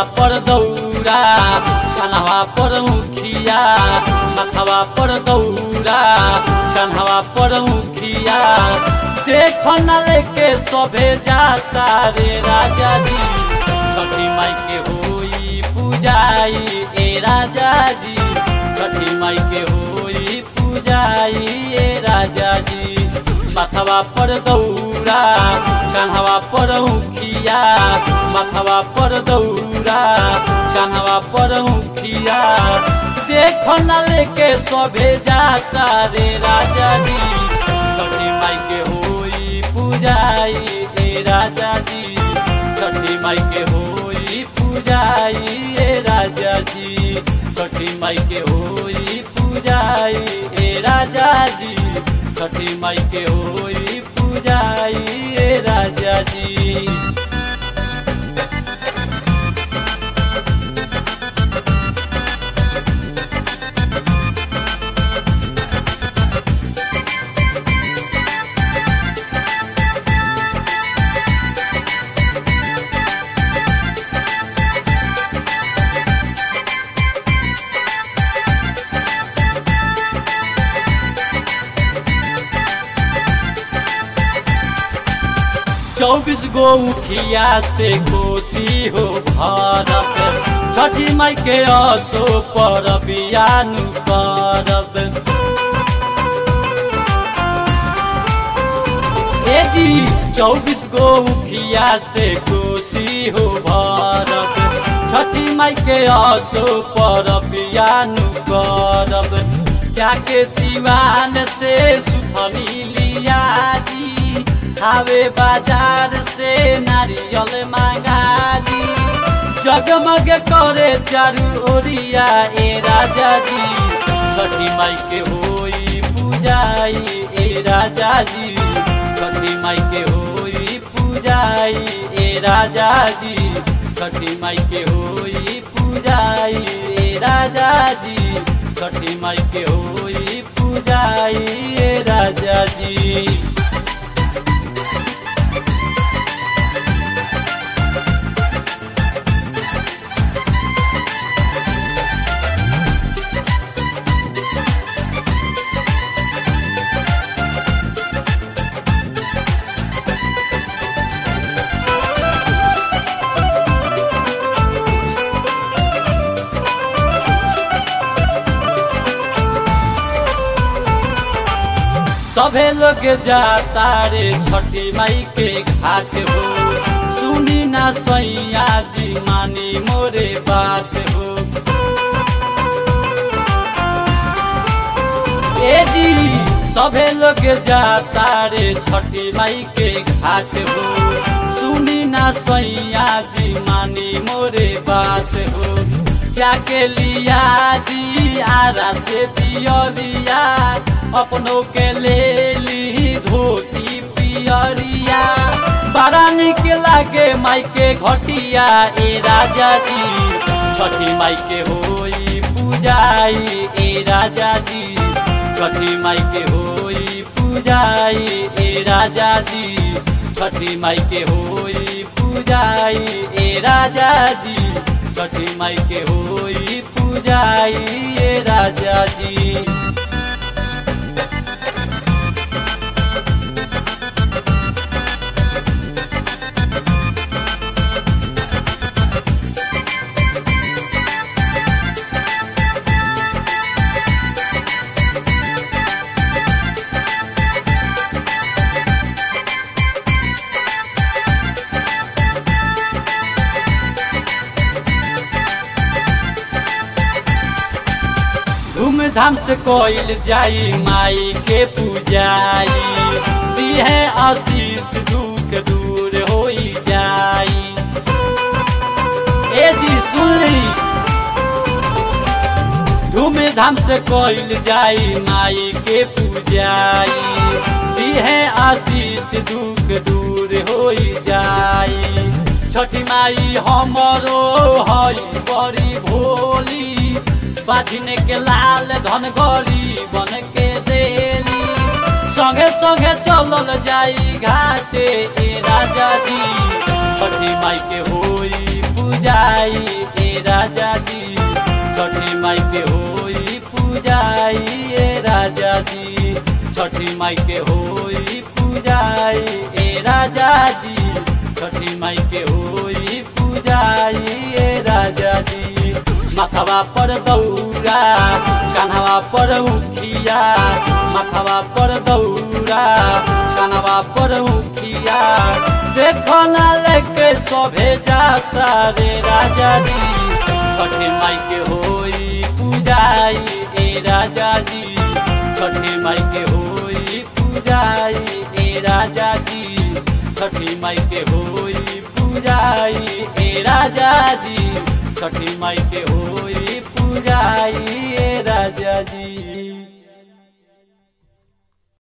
पर दौरा कन्हवा पर मुखिया मथवा पर दौरा कन्हवा पर मुखिया देख न लेके सभे जाता रे राजा जी छठी माई के होई पूजाई ए राजा जी छठी माई के होई पूजाई ए राजा जी मथवा पर दौरा कन्हवा पर मुखिया मथवा पर दौरा कन्हवा पर मुखिया देख न लेके सभे जाता रे राजा जी छठी माई के होई पूजाई ए राजा जी छठी माई के होई पूजाई ए राजा जी छठी माई के होई पूजाई ए राजा जी छठी माई के होई पूजाई ए राजा जी चौबीस गो मुखिया से कोसी हो भारत छठी माई के असो पर बियानु करब ए जी चौबीस गो मुखिया से कोसी हो भारत छठी माई के असो पर बियानु करब जाके सिवान से सुथनी लिया दी आवे बाजार से नारियल मांगा दी जगमग करे चारू ओरिया ए राजा जी छठी माई के होई पूजाई ए राजा जी छठी माई के होई पूजाई ए राजा जी छठी माई के होई पूजाई ए राजा जी छठी माई के होई पूजाई ए राजा जी सभे लोग जाता रे छठी माई के घाट हो सुनी ना सैया जी मानी मोरे बात हो ए जी सभे लोग जाता रे छठी माई के घाट हो सुनी ना सैया जी मानी मोरे बात हो जाके लिया जी आरा से दिया अपनों के ले ली धोती पियरिया बड़ा निक लागे माई के घटिया ए राजा जी छठी माई के होई पूजाई ए राजा जी छठी माई के होई पूजाई ए राजा जी छठी माई के होई पूजाई ए राजा जी छठी माई के होई पूजाई ए राजा जी धूमधाम से कोइल जाई माई के पूजाई दिहे आशीष दुख दूर होई जाई ए जी सुनी धूमधाम से कोइल जाई माई के पूजाई दिहे आशीष दुख दूर होई जाई छठी माई हमरो हई बड़ी भोली बाधिने के लाल धन गरी बन के देली संगे संगे चलल जाई घाटे ए राजा जी छठी माई के होई पूजाई राजा जी छठी माई के होई पूजाई ए राजा जी छठी माई के होई पूजाई ए राजा जी छठी माई के होई पूजाई ए राजा जी मथवा पर दौरा कान्हवा पर उखिया मथवा पर दौरा कान्हवा पर उखिया देखो ना लेके सभे जाता रे राजा जी छठी माई के होई पूजाई ए राजा जी छठी माई के होई पूजाई ए राजा जी छठी माई के होई पूजाई ए राजा जी छठी माई के होई पूजाई ए राजा जी